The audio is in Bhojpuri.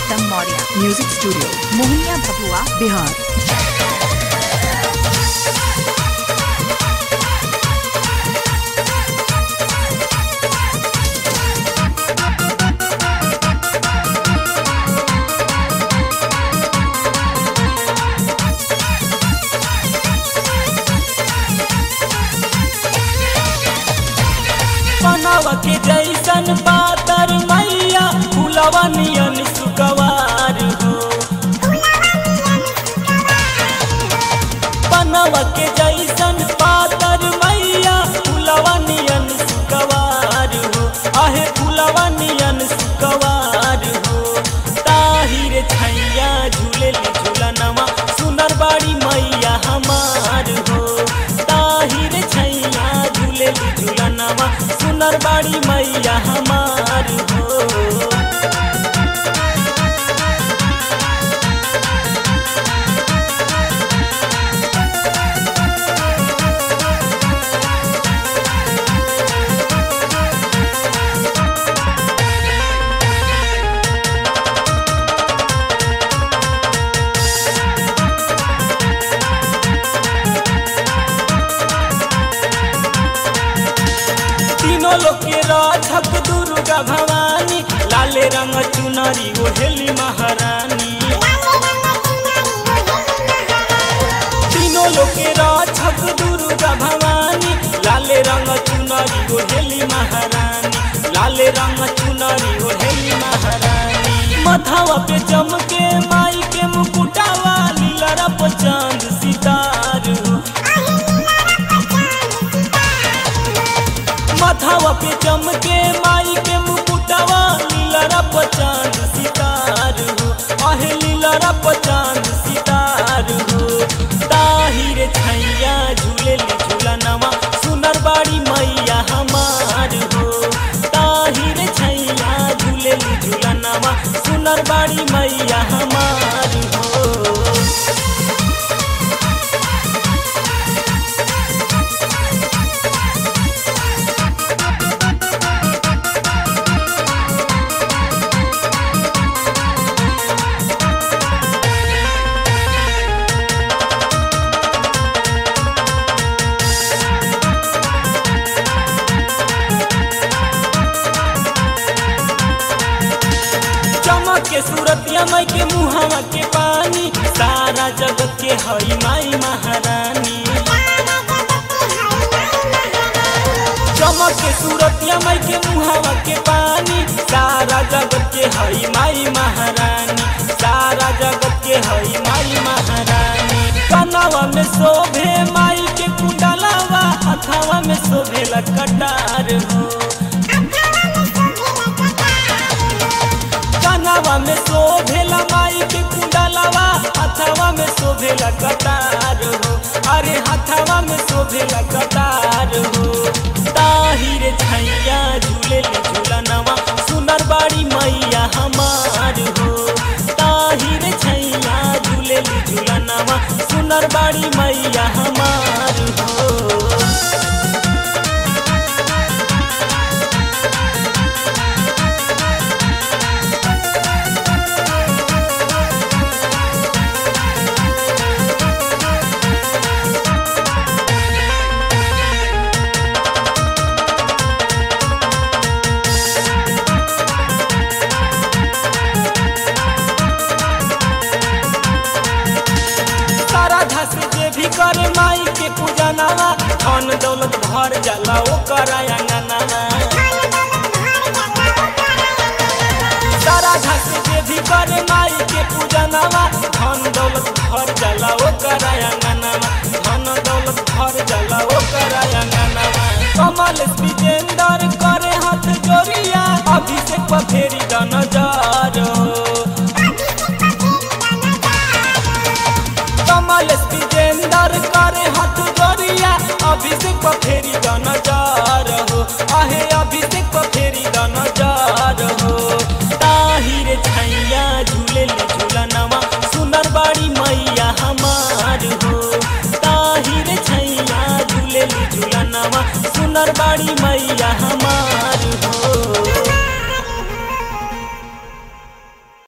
पुरुषोत्तम मौर्य म्यूजिक स्टूडियो मोहनिया भभुआ बिहार पनावा के जैसन पातर मैया फुलवा नियन सुकवार हो पनावा के जैसन पातर मैया फुलवा नियन सुकवार हो आहे फुलवा नियन सुकवार हो ताहिर छैया झूले झूलनवा सुनर बाड़ी मैया हमार हो ताहिर छैया झूले झूलनवा सुनर बाड़ी मैया हमार हो तीनों लोग के राधक दुर्गा भवानी लाले रंग चुनरी ओढ़ेली महारानी तीनों लोग के राधक दुर्गा भवानी लाले रंग चुनरी ओढ़ेली महारानी लाले रंग चुनरी ओढ़ेली महारानी मथावा पे चमके माई के मुकुटावा लीला पे चांद सितार हो मथावा पे चमके माई के मुकुटवा लीला पचांद सितार हो आहे लीला पचांद सितार हो ताहिर छैया झूले झूलनवा सुनर बाड़ी मैया हमार हो ताहिर छैया झूले झूलनवा सुनर बाड़ी मैया हमार हो चमक के सूरतिया माई के मुहावा के पानी सारा जगत के हई माई महारानी चमक के सूरतिया माई के मुहावा के पानी सारा जगत के हई माई महारानी सारा जगत के हई माई महारानी कनावा में शोभे माई के कुंडलावा हथावा में शोभे कटार हो कनावा में शोभेला माई के कुंडलवा हथवा में शोभेला कटार हो अरे हथवा में शोभेला कटार हो ताहिर छैया झूले झूलनवा सुनर बाड़ी मैया हमार हो ताहिर छैया झूले झूलनवा सुनर बाड़ी मैया हमार हो सारा धस जे भी करे माई के पूजनवा धन दौलत भर जाला ओकर अंगनवा सारा धस जे भी करे माई के पूजनवा धन दौलत भर जाला ओकर अंगनवा धन दौलत भर जाला ओकर अंगनवा कमल विजेंदर करे हाथ जोड़िया अभिषेक पर फेरी द नजर कमल विजेंदर करे हाथ जोड़िया अभिषेक पर फेरी द नजर हो आहे अभिषेक पर फेरी द नजर हो ताहिर छैया झूले झूलनवा सुनर बाड़ी मैया हमार हो ताहिर छैया झूले झूलनवा सुनर बाड़ी मैया हमार